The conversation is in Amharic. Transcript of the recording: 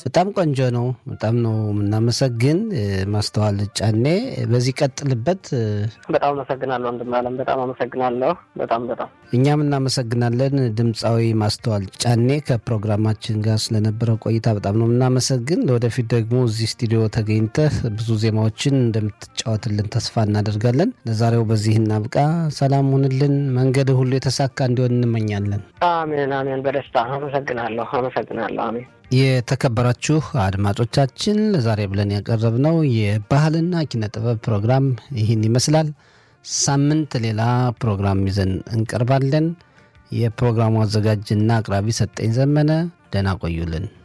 በጣም ቆንጆ ነው። በጣም ነው የምናመሰግን ማስተዋል ጫኔ። በዚህ ቀጥልበት። በጣም አመሰግናለሁ ወንድም አለም። በጣም አመሰግናለሁ። በጣም በጣም እኛም እናመሰግናለን። ድምፃዊ ማስተዋል ጫኔ ከፕሮግራማችን ጋር ስለነበረው ቆይታ በጣም ነው የምናመሰግን። ለወደፊት ደግሞ እዚህ ስቱዲዮ ተገኝተህ ብዙ ዜማዎችን እንደምትጫወትልን ተስፋ እናደርጋለን። ለዛሬው በዚህ እናብቃ። ሰላም ሁንልን። መንገድ ሁሉ የተሳካ እንዲሆን እንመኛለን። አሜን አሜን። በደስታ አመሰግናለሁ አመሰግናለሁ። አሜን። የተከበራችሁ አድማጮቻችን ለዛሬ ብለን ያቀረብነው የባህልና ኪነ ጥበብ ፕሮግራም ይህን ይመስላል። ሳምንት ሌላ ፕሮግራም ይዘን እንቀርባለን። የፕሮግራሙ አዘጋጅና አቅራቢ ሰጠኝ ዘመነ። ደህና ቆዩልን።